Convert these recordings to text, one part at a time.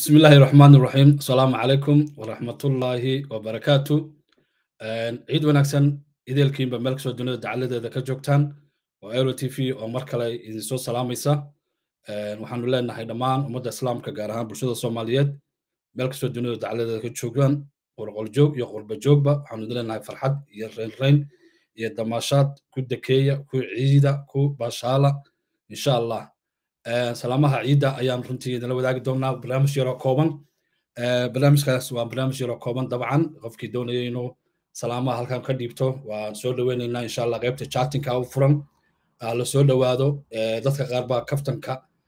بسم الله الرحمن الرحيم السلام عليكم ورحمة الله وبركاته عيد ونكسن إذا الكيم بملك سو دنيا دعالة ذا كجوكتان وإيرو تي في ومركلة إذا سو سلاميسا وحمد لله إن هاي دمان ومدى إسلام كجارهان برشود الصوماليات ملك سو دنيا دعالة ذا كجوكتان ورقل جوك يقول بجوك با الحمد لله إن هاي فرحات يرين رين يدماشات كو دكية كو عيدة كو باشالة إن شاء الله salaamaha ciidda ayaan runtii idinla wadaagi doonaa barnaamij yaroo kooban barnaamijkaas waa barnaamij yaroo kooban dabcan qofkii doonaya inuu salaamaha halkan ka dhiibto waan soo dhaweynaynaa insha allah qaybta chatinka u furan la soo dhowaado dadka qaar baa kaftanka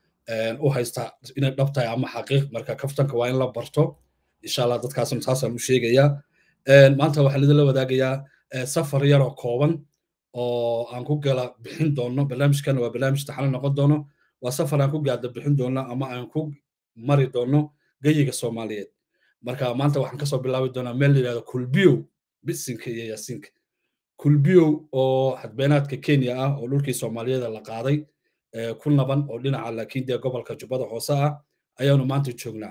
u haysta inay dhab tahay ama xaqiiq marka kaftanka waa in la barto insha allah dadkaasna saasaan u sheegayaa maanta waxaan idinla wadaagayaa safar yaroo kooban oo aan ku gala bixin doono barnaamijkan waa barnaamij taxano noqon doono waa safar aan ku gaada bixin doono ama aan ku mari doono geyiga soomaaliyeed marka maanta waxaan kasoo bilaabi doonaa meel la yidhahdo kulbiyow bisinka iyo yasinka kulbiyow oo xadbeenaadka kenya ah oo dhulkii soomaaliyeeda la qaaday ku naban oo dhinaca laakiin dee gobolka jubbada hoose ah ayaanu maanta joognaa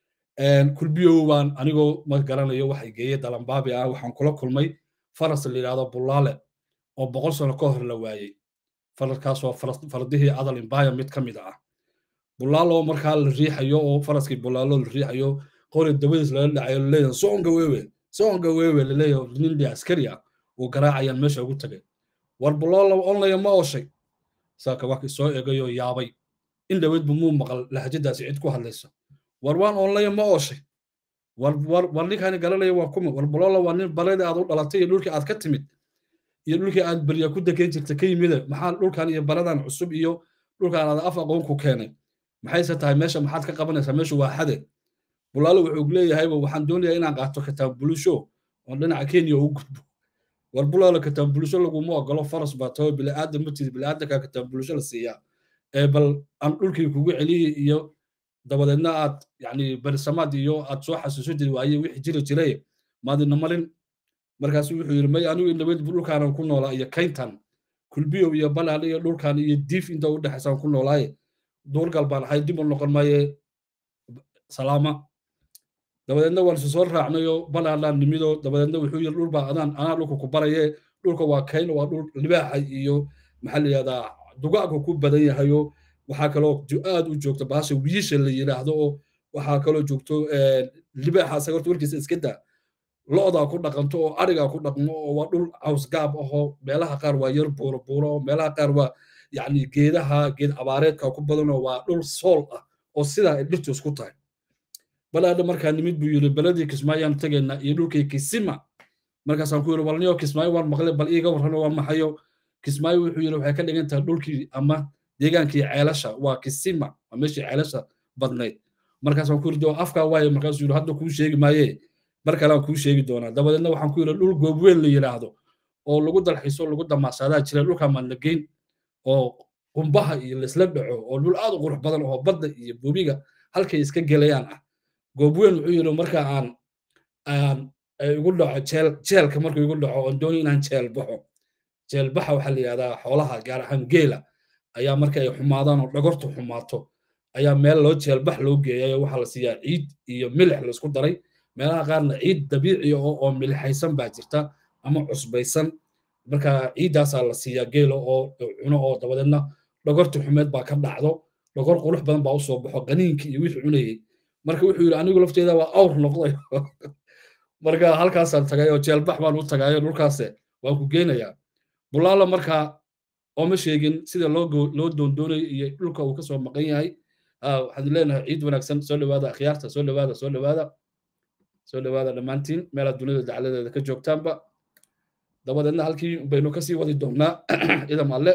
kulbiyow baan anigoo ma garanayo waxay geeye dalambaabi ah waxaan kula kulmay faras la yidhahdo bulaale oo boqol sano ka hor la waayey fararkaas waa fardihii adal imbaya mid ka mid ah bulaalo markaa la riixayo oo faraskii bulaalo la riixayo qori dabadiis lala dhacayo laleeyahay soonga wewe soonga wewe laleeyahay nin dhi askari ah uu garaacayaan meesha ugu tagay war bulaalo onlaya ma ooshay saaka waa soo eegayoo yaabay in dhaweydbu muu maqal lahajadaasi cid ku hadlaysa war waan onlaya ma ooshay war war war ninkaani garanaya waa kuma war bulaalo waa nin baladii aad u dhalatay iyo dhulkii aad ka timid iyo dhulkii aad berya ku degan jirta ka yimide maxaa dhulkan iyo baradan cusub iyo dhulkan aad af aqoon ku keenay maxayse tahay meesha maxaad ka qabanaysaa meeshu waa xade bulaalo wuxuu leeyahayba waxaan doonayaa inaan qaato kitaab bulusho oo dhinaca kenya u gudbo war bulaalo kitaab bulusho laguma ogolo faras baa taho biliaadan matidi biliaadanka kitaab bulusho la siiyaa ee bal aan dhulkii kugu celiyey iyo dabadeedna aad yani berisamaad iyo aad soo xasuusadi waaye wixii jiri jiray maadina marin markaasu wuxuu yidhi may anigu indhaweyd dhulkaanan ku noolaa iyo kayntan kulbiyow iyo balaal iyo dhulkan iyo diif inta u dhexaysaan ku noolaaye duurgal baan ahay dib u noqon maaye salaama dabadeedna waan isu soo raacnayo balaalaan nimido dabadeedna wuxuu yidhi dhul baa adaan anaa dhulka ku baraye dhulka waa kayn waa dhul libaaxa iyo maxaa la yidhahdaa dugaaga ku badan yahayo waxaa kaloo aad u joogta baasha wiisha la yidhaahdo oo waxaa kaloo joogto libaaxa asaga horta warkiisa iska daa lo'daa ku dhaqanto oo arigaa ku dhaqmo oo waa dhul cawsgaab ahoo meelaha qaar waa yar buuro buuro meelaha qaar waa yacni geedaha geed abaareedka ku badanoo waa dhul sool ah oo sidaa ay dhirtu isku tahay balaadha markaa nimid buu yidhi beledii kismaayaan tegaynaa iyo dhulkii kisima markaasaan ku yidhi walniyo kismaayo waan maqle bal iiga warrano waan maxayo kismaayo wuxuu yidhi waxay ka dhigan tahay dhulkii ama deegaankii ceelasha waa kisima waa meeshii ceelasha badnayd markaasaan ku yidhi afkaa waaye markaasuu yidhi hadda kuu sheegi maayee mar kale aan kuu sheegi doonaa dabadeedna waxaan ku yidhi dhul goobweyn la yidhaahdo oo lagu dalxiiso lagu damaasadaa jira dhulka maannageyn oo qumbaha iyo laisla dhaco oo dhul aad u qurux badan oo badda iyo bobiga halkay iska gelayaan ah goobweyn wuxuu yidhi marka aan aan igu dhaco jeel jeelka markuu igu dhaco oon dooni inaan jeel baxo jeel baxa waxaa la yidhahdaa xoolaha gaar ahaan geela ayaa marka ay xumaadaan oo dhagortu xumaato ayaa meel loo jeelbax loo geeyayo waxaa la siiyaa ciid iyo milix laisku daray meelaha qaarna ciid dabiici oo milixaysan baa jirta ama cusbaysan marka ciiddaasaa la siiyaa geelo oo cuno oo dabadeedna dhogorta xumeed baa ka dhacdo dhogor qurux badan baa usoo baxo qaniinkii iyo wixii cunayey marka wuxuu yidhi anigu lafteeda waa awr noqday marka halkaasaan tagay oo jeelbax baan u tagayo dhulkaase waan ku geynayaa bulaalo markaa ooma sheegin sida loo loo doondoonayo iyo dhulka uu kasoo maqan yahay waxaan leenahay ciid wanaagsan soo dhawaada akhyaarta soo dhawaada soo dhawaada soo dhawaada dhammaantiin meelaad dunida dacladeeda ka joogtaanba dabadeedna halkii baynu kasii wadi doonnaa idam alle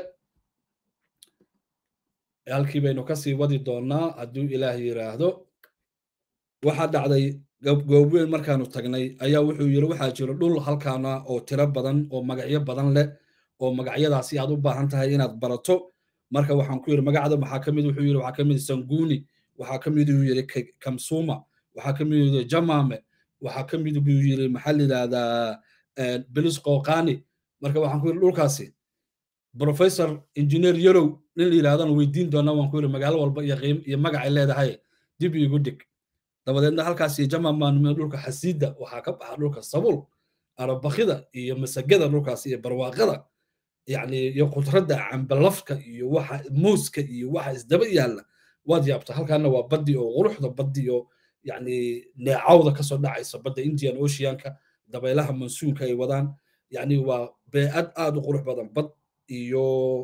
halkii baynu kasii wadi doonnaa hadduu ilaah yidhaahdo waxaa dhacday goobweyn markaanu tagnay ayaa wuxuu yidhi waxaa jiro dhul halkaana oo tiro badan oo magacyo badan leh oo magacyadaasi aad u baahan tahay inaad barato marka waxaan ku yidhi magacda waxaa ka mid wuxuu yidhi waxaa ka mid sanguuni waxaa ka mid uu yidhi kamsuma waxaa ka mid yidhi jamame waxaa ka mid buu yidhi maxaa la yidhahdaa belis qoqani marka waxaan ku yidhi dhulkaasi professor engineer yarow nin la yidhahdana weydiin doonaa waan ku yidhi magaalo walba iyo qiim iyo magacay leedahay dib iigu dhig dabadeedna halkaasi jamamaan dhulka xasiidda waxaa ka baxa dhulka sabuul arabakida iyo masagada dhulkaasi iyo barwaaqada yani iyo khudradda cambalafka iyo waxa muuska iyo waxa isdaba yaalla waad yaabta halkaana waa baddi oo quruxda baddi oo yani neecawda kasoo dhacaysa badda indian oceanka dabaylaha mansuunka ay wadaan yani waa beecad aad u qurux badan bad iyo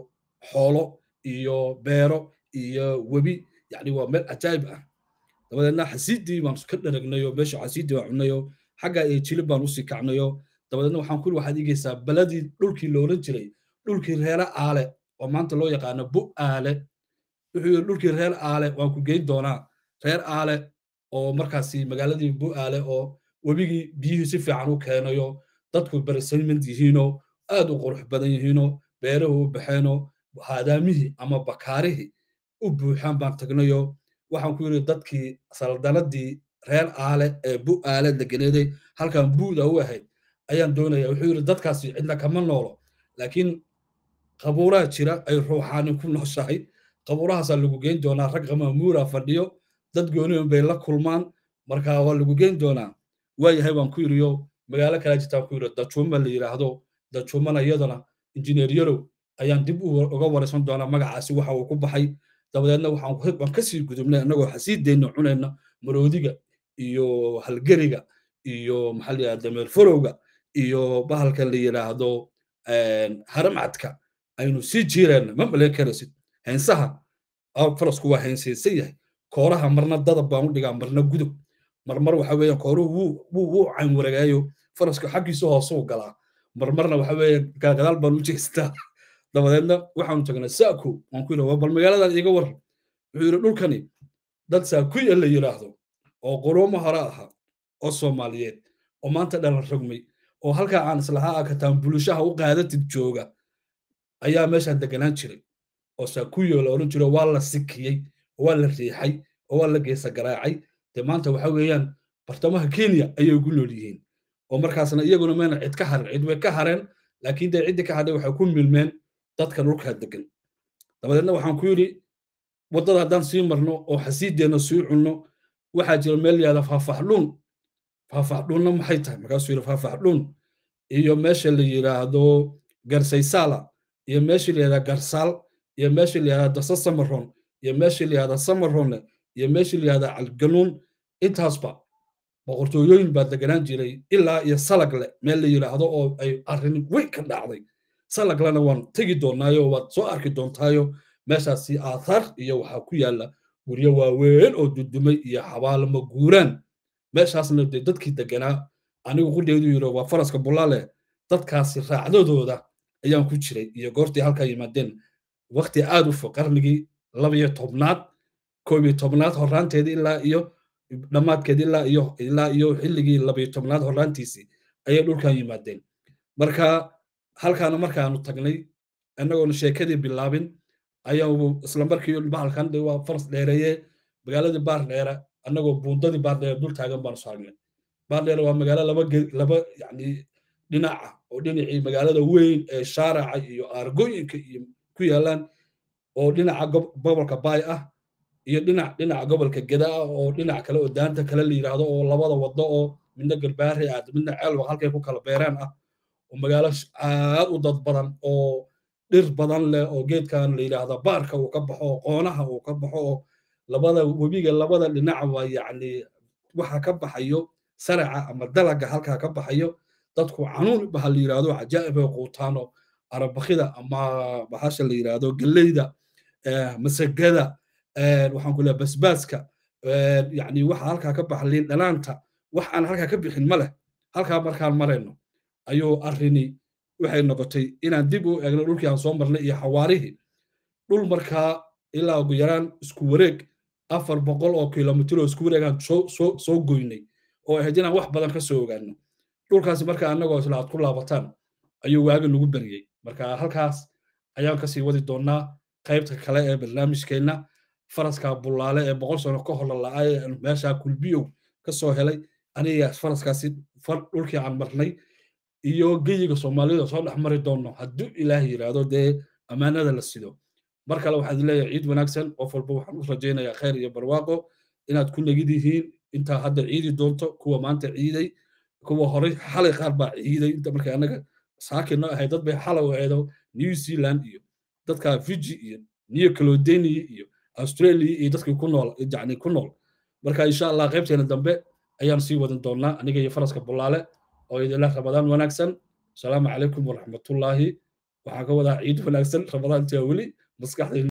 xoolo iyo beero iyo webi yani waa meel cajaayib ah dabadeedna xasiiddii baan ka dharagnayoo meesha xasiiddii baan cunayoo xagga iyo jilib baan usii kacnayoo dabadeedna waxaan kuli waxaad igeysaa baladii dhulkii loolan jiray dhulkii reere aale oo maanta loo yaqaano bu aale wuxuu yidhi dhulkii reer aale waan ku geyn doonaa reer aale oo markaasi magaaladii bu aale oo webigii biyihii si fiican u keenayo dadku beresayment yihiinoo aad u qurux badan yihiinoo beeruhu u baxeenoo haadaamihii ama bakaarihii u buuxaan baan tagnayo waxaan ku yidhi dadkii saldanadii reer aale ee bu aale degeneeday halkan buuda u ahayd ayaan doonaya wuxuu yidhi dadkaasi cidna kama noolo laakiin qabuuraha jira ay ruuxaani ku nooshahay qabuurahaasaa lagu geyn doonaa rag qamamuura fadhiyo dad goonion bay la kulmaan marka waa lagu geyn doonaa waayahay waan ku yidhiyo magaalo kala jirtaan ku yidhi dajuuma la yidhaahdo dajuumana iyadana injineer yarow ayaan dib uga waraysan doonaa magacaasi waxa uu ku baxay dabadeedna waxaan kasii gudubnay annagoo xasiideenna cunayna maroodiga iyo halgeriga iyo maxaa la yidhahda dameer farowga iyo bahalkan la yidhaahdo haramcadka aynu sii jiireenna ma malayn karaysid heensaha farasku waa heensaysan yahay kooraha marna dadab baan u dhigaa marna gudub marmar waxa weeyaan kooruhu wuu wuu cayn wareegaayo faraska xaggiisa hoosuu galaa marmarna waxa weeyaan gadaal baan u jeestaa dabadeedna waxaanu tagnay saako waan ku yidhi bal magaaladan iiga war wuxuu yidhi dhulkani dad saakuya la yidhaahdo oo quruumo hore ahaa oo soomaaliyeed oo maanta dhalan rogmay oo halkaa aan islahaa akataan bulishaha u qaadatid jooga ayaa meeshaan deganaan jiray oo saakuyo la odhan jiro waa la sikiyey oo waa la riixay oo waa la geesa garaacay dee maanta waxa weeyaan bartamaha kenya ayay ku nool yihiin oo markaasna iyaguna mayna cid ka harin cid way ka hareen laakiin dee ciddii ka hadhay waxay ku milmeen dadka dhulkaa degan dabadeedna waxaan ku yidhi waddada haddaan sii marno oo xasiideenna sii cunno waxaa jira meel yahda faafaxdhuun faafaxdhuunna maxay tahay markaasuu yidhi faafaxdhuun iyo meesha la yidhaahdo garsaysaala iyo meesha la yidhahda garsaal iyo meesha la yidhahda dasa samaron iyo meesha la yidhahda samarone iyo meesha la yidhahda calganuun intaasba boqortooyooyin baa deganaan jiray ilaa iyo salagle meel la yidhaahdo oo ay arrin weyn ka dhacday salaglena waan tegi doonaayo waad soo arki doontaayo meeshaasi aathaar iyo waxaa ku yaalla guryo waaweyn oo dudumay iyo xabaalama guuraan meeshaasna dee dadkii deganaa anigu qudheedu yidhi waa faraska bulaale dadkaasi raacdadooda ayaan ku jiray iyo goortii halkaa yimaadeen wakti aad u fog qarnigii labiyo tobnaad koob iyo tobnaad horraanteedii ilaa iyo dhammaadkeed ilaa iyo ilaa iyo xilligii labiyo tobnaad horraantiisii ayay dhulkan yimaadeen marka halkaana markaanu tagnay annagoona sheekadii bilaabin ayaanu isla markii bahalkan waa faras dheereeye magaaladii baar dheere annagoo buundadii baar dheere dul taagan baanu saagnay baar dheere waa magaalo laba laba yani dhinaca oo dhinacii magaalada weyn ee shaaraca iyo aargooyinka iyo ku yaalaan oo dhinaca gobolka baay ah iyo dhinac dhinaca gobolka geda ah oo dhinac kale oo daanta kale la yidhaahdo oo labada waddo oo midna garbaari aad midna ceelwa halkay ku kala beeraan ah oo magaalo aad u dad badan oo dhir badan leh oo geedkan la yidhaahda baarka uu ka baxo oo qoonaha uu ka baxo oo labada webiga labada dhinac waa yacni waxa ka baxayo saraca ama dalaga halkaa ka baxayo dadku canuun baha la yidhaahdo cajaa'ib ay quutaano arabakida ama bahasha la yidhaahdo galleyda masagada waxaan ku leeyahay basbaaska yacni waxa halkaa ka baxa liin dhanaanta wax aan halkaa ka bixin ma leh halkaa markaan marayno ayuu arrini waxay noqotay inaan dib u eegno dhulkii aan soo marnay iyo xawaarihii dhul markaa ilaa ugu yaraan isku wareeg afar boqol oo kilomitir oo isku wareegaan soo soo soo goynay oo ahayd inaan wax badan ka soo ogaano dhulkaasi marka annagoo isla aad ku laabataan ayuu waagi nagu beriyey marka halkaas ayaan kasii wadi doonaa qaybta kale ee barnaamijkeenna faraska bullaale ee boqol sano ka hor lala'ay meesha kulbiyow ka soo helay aniga faraskaasi dhulkii aan marnay iyo geyiga soomaalida soo dhex mari doono hadduu ilaah yidhaahdo dee ammaanada la sido mar kale waxaad leeyahay ciid wanaagsan qof walba waxaan u rajaynayaa khayr iyo barwaaqo inaad ku negid yihiin intaa hadda ciidi doonto kuwa maanta ciiday kuwa horey xalay qaar baa ciiday inta markay anaga saakino ahay dad bay xalay aheedo new zealand iyo dadka fiji iyo new caledoniya iyo australia iyo dadkii ku nool yani ku nool marka insha allah qaybteena dambe ayaan sii wadan doonaa aniga iyo faraska bulaale oo idinla ramadaan wanaagsan asalaamu calaykum waraxmatullaahi waxaan ka wadaa ciid wanaagsan ramadaantia weli maskaxda